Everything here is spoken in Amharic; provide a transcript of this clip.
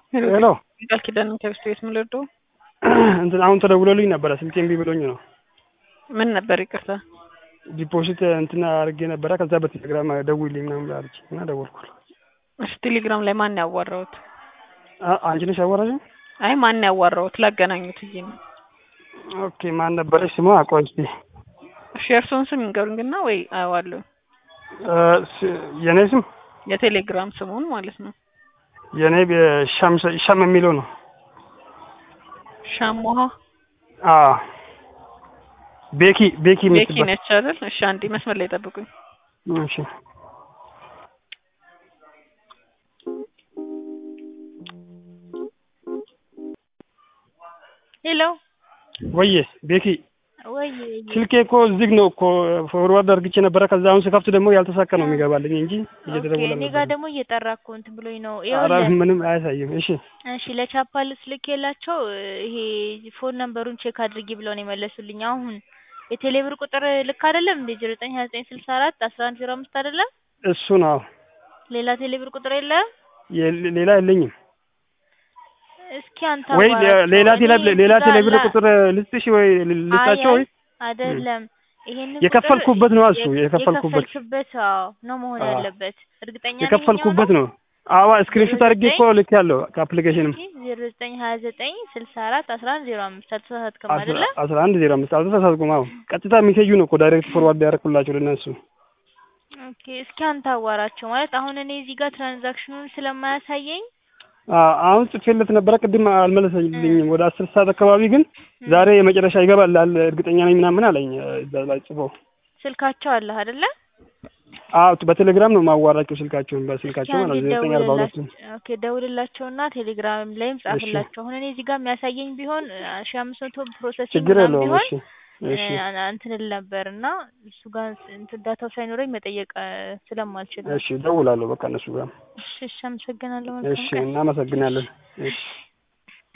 ሄሎ ቃል ኪዳን ከብስት ቤት ምልዶ እንትን አሁን ተደውሎልኝ ነበረ ስልኬ እምቢ ብሎኝ ነው። ምን ነበር? ይቅርታ ዲፖዚት እንትን አድርጌ ነበረ ከዛ በቴሌግራም ደውይልኝ ምናምን ብላለች እና ደወልኩል። እሺ ቴሌግራም ላይ ማን ያዋራሁት? አ- አንቺ ነሽ ያወራሽኝ? አይ ማን ያዋራሁት ላገናኙት ብዬ ነው። ኦኬ ማን ነበረች ስሟ? ቆይ እስኪ እሺ የእርስዎን ስም ይንገሩኝና ወይ አየዋለሁ። እ፣ ስ- የኔ ስም የቴሌግራም ስሙን ማለት ነው። የኔ ሻም ሻም የሚለው ነው። ሻሞሃ አ ቤኪ ቤኪ ቤኪ የምትባል ነች አይደል? እሺ አንዴ መስመር ላይ ጠብቁኝ። እሺ ሄሎ ወዬ ቤኪ ወይ ስልኬ እኮ ዝግ ነው እኮ ፎርዋርድ አድርግቼ ነበረ። ከዛ አሁን ስከፍት ደግሞ ያልተሳካ ነው የሚገባልኝ እንጂ እየተደወለ እኔ ነበር። ጋር ደግሞ እየጠራ እኮ እንትን ብሎኝ ነው። ኧረ ይኸውልህ ምንም አያሳይም። እሺ እሺ ለቻፓ ልኬላቸው ይሄ ፎን ነምበሩን ቼክ አድርጊ ብለው ነው የመለሱልኝ። አሁን የቴሌብር ቁጥር ልክ አይደለም እንዴ? ዜሮ ዘጠኝ ሀያ ዘጠኝ ስልሳ አራት አስራ አንድ ዜሮ አምስት አይደለም? እሱ ነው ሌላ ቴሌብር ቁጥር የለም? የ- ሌላ የለኝም እስኪ አንተ ወይ አዋራቸው። ሌላ ቴሌ እኔ ሌላ እዚህ ጋር ቴሌብር ላ- ቁጥር ልስጥሽ ወይ ልስጣቸው ወይ አይ አይደለም ይሄንን የከፈልኩበት ነው እሱ የ- የከፈልኩበት የከፈልክበት አዎ ነው መሆን አዎ። ያለበት። እርግጠኛ ነኝ የከፈልኩበት ነው። አዋ ስክሪንሾት አድርጌ እኮ ልክ ያለው ከአፕሊኬሽንም ዜሮ ዘጠኝ ሀያ ዘጠኝ ስልሳ አራት አስራ አንድ ዜሮ አምስት አልተሳሳትክም አይደለ? አስራ አንድ ዜሮ አምስት አልተሳሳትኩም። አዎ ቀጥታ ሜሴጁ ነው እኮ ዳይሬክት ፎርዋርድ ያደረኩላቸው ለእነሱ። ኦኬ እስኪ አንተ አዋራቸው ማለት አሁን እኔ እዚህ ጋር ትራንዛክሽኑን ስለማያሳየኝ አ- አሁን ጽፌለት ነበረ ቅድም አልመለሰልኝም። ወደ አስር ሰዓት አካባቢ ግን ዛሬ የመጨረሻ ይገባል አለ እርግጠኛ ነኝ ምናምን አለኝ እዛ ላይ ጽፎ። ስልካቸው አለህ አይደለ? አዎ በቴሌግራም ነው ማዋራቸው ስልካቸውን እስኪ በስልካቸው ማለት አንዴ ነው ዘጠኝ አርባ ሁለት ደውልላቸው። ኦኬ ደውልላቸውና ቴሌግራም ላይም ጻፍላቸው። አሁን እኔ እዚህ ጋር የሚያሳየኝ ቢሆን ሺ አምስት መቶ ፕሮሰሲንግ ችግር ምናምን የለውም። ቢሆን እሺ እሺ እ፣ እንትን እል ነበር እና እሱ ጋር እንትን ዳታው ሳይኖረኝ መጠየቅ እ፣ ስለማልችል ነው። እሺ እደውላለሁ በቃ እነሱ ጋር። እሺ እሺ አመሰግናለሁ። መልካም እሺ ቀን። እናመሰግናለን። እሺ